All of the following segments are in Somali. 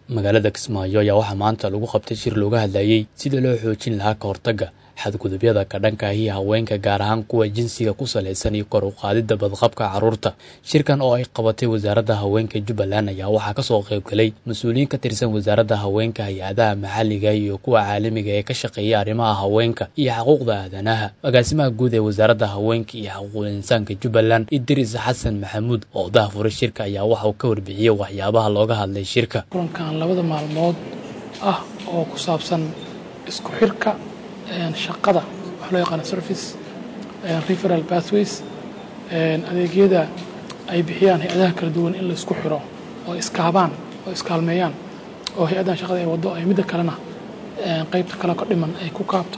magaalada kismaayo ayaa waxaa maanta lagu qabtay shir looga hadlayey sida loo xoojin lahaa ka hortagga xadgudubyada ka dhanka ahi haweenka gaar ahaan kuwa jinsiga ku salaysan iyo kor u qaadidda badqabka carruurta shirkan oo ay qabatay wasaaradda haweenka jubbaland ayaa waxaa kasoo qaybgalay mas-uuliyiin ka tirsan wasaaradda haweenka hay-adaha maxalliga iyo kuwa caalamiga ee ka shaqeeya arrimaha haweenka iyo xuquuqda aadanaha agaasimaha guud ee wasaaradda haweenka iyo xuquuqul insaanka jubbaland idris xasan maxamuud oo daahfuray shirka ayaa waxa uu ka warbixiyey waxyaabaha looga hadlay shirka kulankan labada maalmood ah oo ku saabsan isku xirka shaqada waxa loo yaqaana service referal pathways adeegyada ay bixiyaan hay-adaha kala duwan in la isku xiro oo iskaabaan oo iskaalmeeyaan oo hay-addan shaqada ay waddo ay midda kalena qaybta kale ka dhiman ay ku kaabto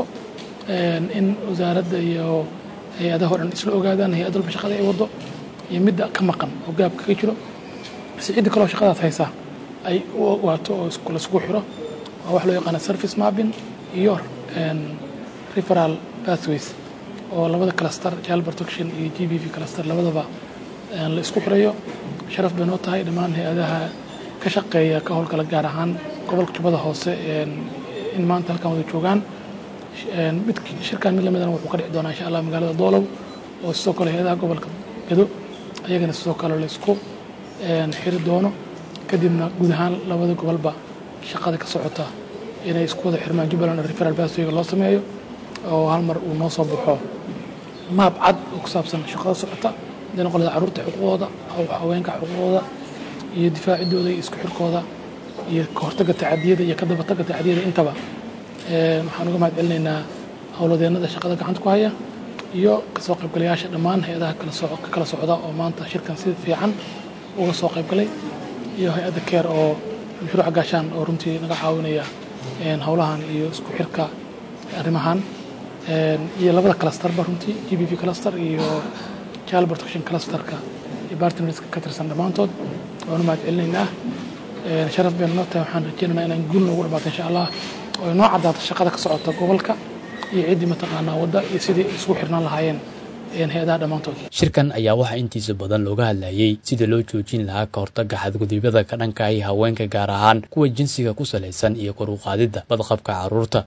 in wasaaradda iyo hay-adaha o dhan isla ogaadaan hay-ad walba shaqada ay waddo iyo midda ka maqan oo gaab kaga jiro si cidda kaloo shaqadaas haysa ay u ogaato oo laisku xiro waa wax loo yaqaana service mapping iyo referal pathways oo labada cluster child protection iyo g b v cluster labadaba la isku xirayo sharaf bay noo tahay dhammaan hay-adaha ka shaqeeya ka howlgala gaar ahaan gobolka jubbada hoose in maanta halkan wada joogaan mid shirkan mid lamidana wuxuu ka dhici doonaa insha allah magaalada doolow oo sidoo kale hay-adaha gobolka gado ayagana sidoo kale la isku xiri doono kadibna guud ahaan labada gobolba shaqada ka socota inay isku wada xirmaan jubbaland referal baswayga loo sameeyo oo hal mar uu noo soo baxo maab cad oo ku saabsan shaqada socota hadday noqon lahaa carruurta xuquuqdooda haweenka xuquuqdooda iyo difaacidooda iyo isku xirkooda iyo ka hortagga tacadiyada iyo ka dabatagga tacadiyada intaba waxaan uga mahad celinaynaa howladeennada shaqada gacanta ku haya iyo kasoo qaybgalayaasha dhammaan hay-adaha ka kala socda oo maanta shirkan si fiican uga soo qaybgalay iyo hay-adda keer oo mashruuca gaashaan oo runtii naga caawinaya howlahan iyo isku xirka arrimahan iyo labada clusterba runtii g b v cluster iyo child protection clusterka iyo bartnerska ka tirsan dhammaantood waanu mahad celinaynaa sharaf baynu noo tahay waxaan rajeynaynaa inaan guul noogu dhamaato insha allah oo inoo caddaato shaqada ka socota gobolka iyo ciddii mataqaanaa wadda iyo sidii isugu xirnaan lahaayeen shirkan ayaa waxaa intiisa badan looga hadlayey sida loo joojin lahaa ka hortagga xadgudubyada ka dhanka ahi haweenka gaar ahaan kuwa jinsiga ku salaysan iyo kor u qaadidda badqabka carruurta